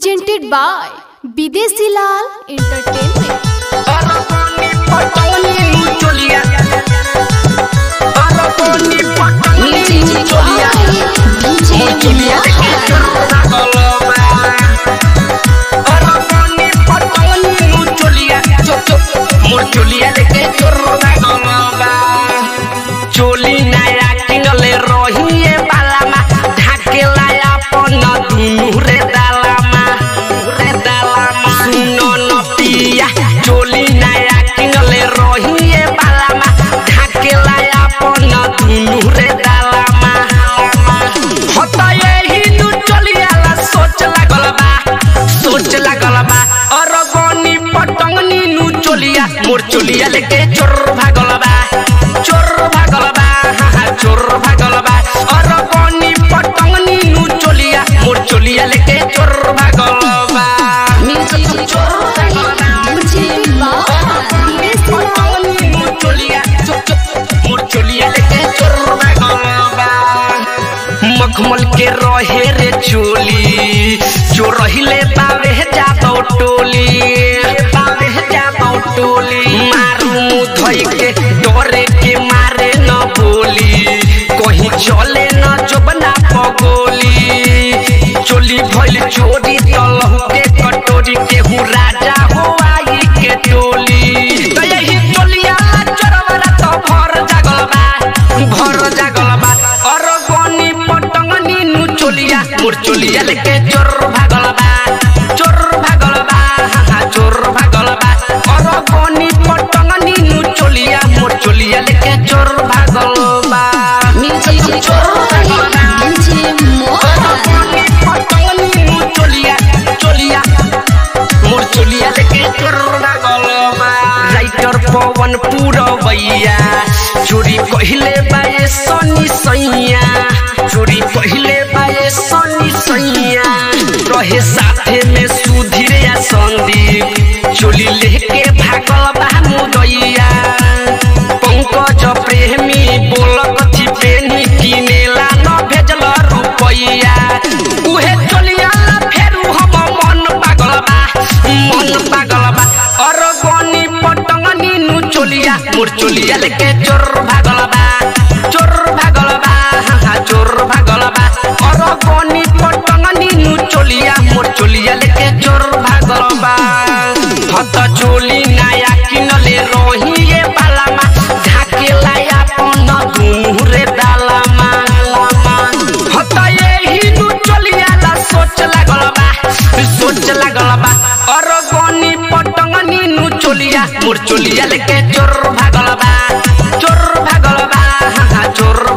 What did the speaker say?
presented by Bidesi Lal Entertainment. चोली नया किनले रहिए बालामा ढाकेला अपन दुनु रे दालामा रे दालामा सुनो न पिया चोली नया किनले रहिए बालामा ढाकेला अपन दुनु रे दालामा हत यही दु चलियाला सोच लागल बा सोच लागल बा अरगनी पटंगनी नु चोलिया मोर चोलिया लेके चोर भागल बा चोर भागल बा हा हा चोर भागल बा अरगनी पटंगनी नु चोलिया मोर चोलिया लेके चोर भागल बा चोर भागल बा Presented by Bidesi Lal मखमल के रहे रे चोली जो रहिले बावे जाबौ टोली बावे जाबौ टोली मारू मुंह धोई के डरे के मारे न बोली कहीं चले न जोबना पगोली चोली भइल चोरी तलहु के कटोरी केहू राजा हो आई के टोली त यही टोलिया चोरवरा त भर जागल बा भर जागल बा अरगनी पटंगनी नु चोलिया मोर चोलिया लेके चोर भागल बा चोर भागल बा हा हा चोर भागल बा अरगनी पटंगनी नु चोलिया मोर चोलिया लेके चोर भागल बा चोर भागल बा राइटर पवन पुरवैया चोरी पहिले बाए सनी सैया चोरी पहिले बाए सनी सैया रहे साथे में सुधीर या संदीप चोली लेके भागल बा मुदैया पंकज प्रेमी बोल कथी पेनी किनेला न भेजल रुपैया उहे चलिया फेरू हम मन पागल बा मन पागल बा अरगनी पटंगनी नु चोलिया मोर चोलिया लेके चोर भागल बा चोर भागल बा हा हा चोर भागल बा अरगनी पटंगनी नु चोलिया मोर चोलिया लेके चोर भागल बा हत चोली नया किनले रहिए बालामा ढाकेला अपन दुनु रे दालामा हत यही नु चलियाला सोच लागल बा सोच लागल बा अरगनी पटंगनी नु चोलिया मोर चोलिया लेके चोर भागल बा चोर भागल बा हा हा चोर